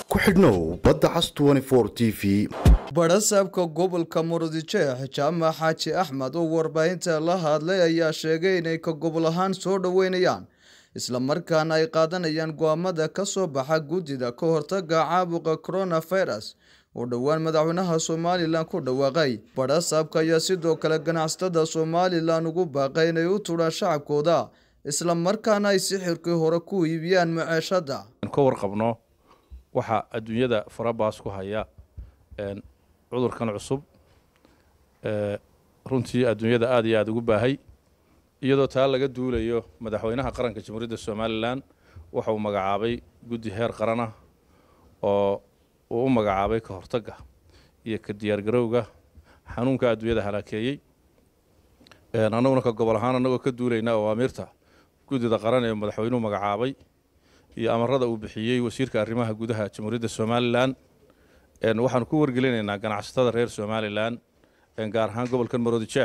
ku xidhnow badda cas t v badhasaabka gobolka murudijeex jaamac xaaji axmed oo warbaahinta la hadlay ayaa sheegay inay ka gobol ahaan soo dhoweynayaan islamarkaana ay qaadanayaan go-aamada ka soo baxa guddida ka hortaga caabuqa coronavirus oo dhowaan madaxweynaha somalilan ku dhawaaqay badhasaabka ayaa sidoo kale ganacsatada somalilan ugu baaqay inay u tudhaan shacabkooda islamarkaana ay sixirkii hore ku iibiyaan maceeshada ka warqabno waxaa adduunyada farabaas ku haya cudurkan cusub runtii adduunyada aada iyo aada ugu baahay iyadoo taa laga duulayo madaxweynaha qaranka jamhuuriyadda somalilan waxa uu magacaabay guddi heer qaran ah oo uu u magacaabay ka hortagga iyo ka diyaargarowga xanuunka adduunyada halaakeeyey annaguna ka gobol ahaan annagoo ka duulayna awaamiirta guddida qaran ee madaxweynuhu magacaabay iyo amarada uu bixiyey wasiirka arrimaha gudaha jamhuuriyadda somalilan waxaanu ku wargelinaynaa ganacsatada reer somalilan gaar ahaan gobolkan maroodijeex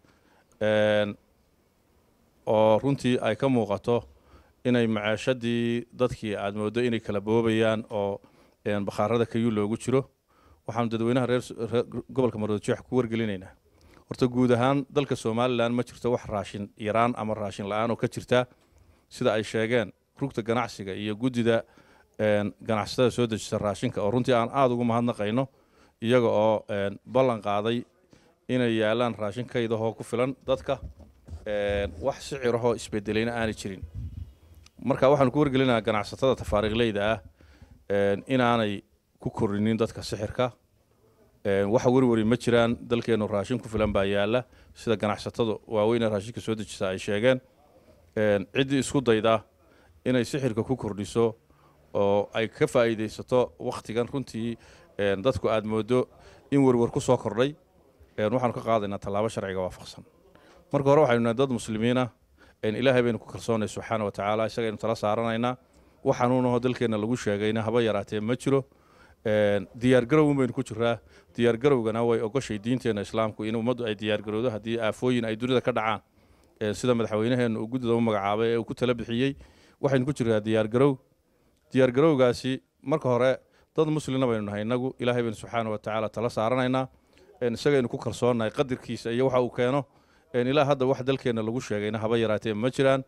oo runtii ay ka muuqato inay maceeshadii dadkii aad mooddo inay kala boobayaan oo bakhaarada kayuu loogu jiro waxaanu dadweynaha reer gobolka maroodijeex ku wargelinaynaa horta guud ahaan dalka somalilan ma jirto wax raashin yaraan ama raashin la-aan oo ka jirta sida ay sheegeen rugta ganacsiga iyo guddida ganacsatada soo dejisa raashinka oo runtii aan aada ugu mahadnaqayno iyaga oo ballan qaaday inay yaalaan raashin kaydahoo ku filan dadka wax sicirahoo isbedelayna aanay jirin marka waxaanu ku wargelinayaa ganacsatada tafaariiqleyda ah inaanay ku korinin dadka sixirka waxa werweri ma jiraan dalkeennu raashin ku filan baa yaala sida ganacsatadu waaweyne raashinka soo dejisa ay sheegeen ciddii isku dayda inay sixirka ku kordhiso oo ay ka faa'iidaysato wakhtigan runtii dadku aad mooddo in werwer ku soo kordhay waxaanu ka qaadaynaa tallaabo sharciga waafaqsan marka hore waxaynu nahay dad muslimiinah ilaahay baynu ku kalsoonay subxaana wa tacaala isagaynu tala saaranaynaa waxaanuunaho dalkeenna lagu sheegayna haba yaraatee ma jiro diyaargarowin baynu ku jiraa diyaargarowgana way ogoshay diinteenna islaamku in ummaddu ay diyaargarowdo haddii aafooyin ay dunida ka dhacaan sida madaxweynaheenna uu guddida u magacaabay ee uu ku tala bixiyey waxaynu ku jiraa diyaargarow diyaargarowgaasi marka hore dad muslina baynu nahay innagu ilaahay baynu subxaana wa tacaala tala saaranaynaa isagaynu ku kalsoonnahay qadarkiisa iyo waxa uu keeno ilaa hadda wax dalkeenna lagu sheegayna haba yaraatee ma jiraan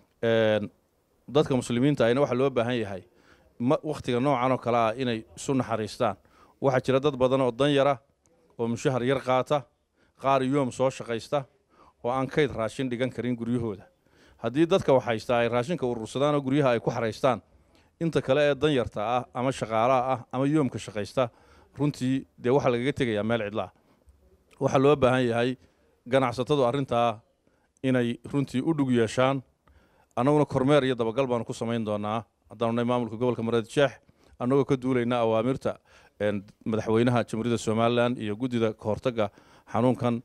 dadka muslimiinta ayna waxaa loo baahan yahay wakhtiga noocan oo kale ah inay isu naxariistaan waxaa jira dad badan oo dan yara oo mushahar yar qaata qaar yoom soo shaqaysta oo aan kayd raashin dhigan karin guryahooda haddii dadka wax haystaa ay raashinka urursadaan oo guryaha ay ku xaraystaan inta kale ee danyarta ah ama shaqaalaha ah ama yoomka shaqaysta runtii dee waxaa lagaga tegayaa meel cidlaah waxaa loo baahan yahay ganacsatadu arrintaa inay runtii u dhug yeeshaan annaguna kormeer iyo dabagal baanu ku samayn doonaa haddaanu nahay maamulka gobolka mareedjeex annagoo ka duulayna awaamirta madaxweynaha jamhuuriyadda somalilan iyo guddida ka hortagga xanuunkan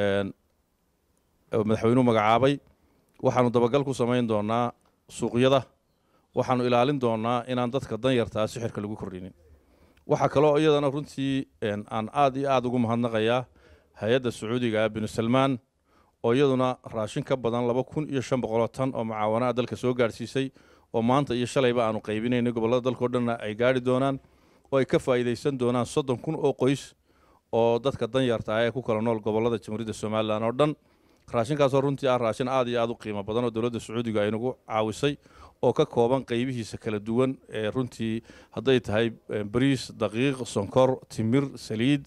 madaxweynuhu magacaabay waxaanu dabagal ku samayn doonaa suuqyada waxaanu ilaalin doonaa inaan dadka danyartaa sixirka lagu kordhinin waxaa kaloo iyadana runtii aan aad iyo aada ugu mahadnaqayaa hay-adda sacuudiga ah binu salmaan oo iyaduna raashin ka badan laba kun iyo shan boqoloo tan oo mucaawanaa dalka soo gaadhsiisay oo maanta iyo shalayba aanu qaybinaynay gobollada dalkao dhanna ay gaadhi doonaan oo ay ka faa'iidaysan doonaan soddon kun oo qoys oo dadka danyarta ah ee ku kala nool gobollada jamhuuriyadda somalilan oo dhan raashinkaasoo runtii ah raashin aad iyo aad u qiimo badan oo dowladda sacuudiga ay nagu caawisay oo ka kooban qaybihiisa kala duwan ee runtii hadday tahay bariis daqiiq sonkor timir saliid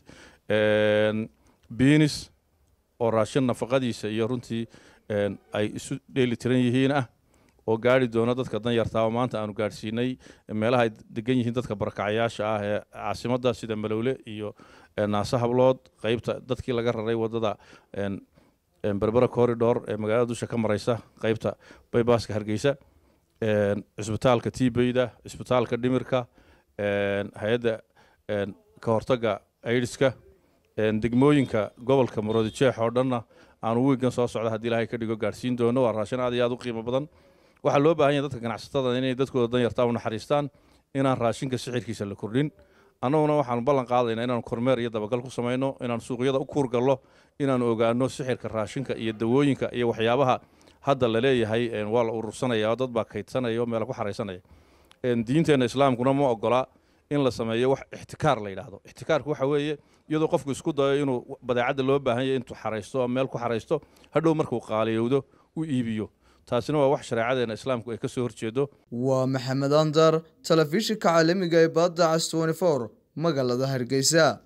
biinis oo raashin nafaqadiisa iyo runtii ay isu dheeli tiran yihiin ah oo gaari doono dadka danyartaa oo maanta aanu gaadhsiinay meelaha ay degan yihiin dadka barakacyaasha ah ee caasimadda sida malowle iyo naase hablood qaybta dadkii laga raray waddada berbera corridor ee magaalada dusha ka maraysa qaybta baybaaska hargeysa cisbitaalka tibeyda cisbitaalka dhimirka hay-adda ka hortagga aidiska degmooyinka gobolka maroodijeex oo dhanna aanu wiigan soo socda haddii ilaahay ka dhigo gaadhsiin doono waa raashin aad iyo aad u qiimo badan waxaa loo baahan yahay dadka ganacsatada inay dadkooda danyartaa u naxariistaan inaan raashinka sixirkiisa la kordhin annaguna waxaanu ballan qaadaynaa inaanu kormeer iyo dabagal ku samayno inaanu suuqyada u kuurgallo inaanu ogaano sixirka raashinka iyo dawooyinka iyo waxyaabaha hadda la leeyahay waa la urursanaya oo dad baa kaydsanaya oo meela ku xaraysanaya diinteenna islaamkuna ma ogola in la sameeyo wax ixtikaar la yidhaahdo ixtikaarku waxa weeye iyadoo qofku isku dayo inuu badeecadda loo baahan yahay intuu xaraysto oo meel ku xaraysto hadhow markuu qaaliyowdo u iibiyo taasina waa wax shareecadeena islaamku ay ka soo horjeedo waa maxamed andar telefishinka caalamiga ee badda cas magaalada hargeysa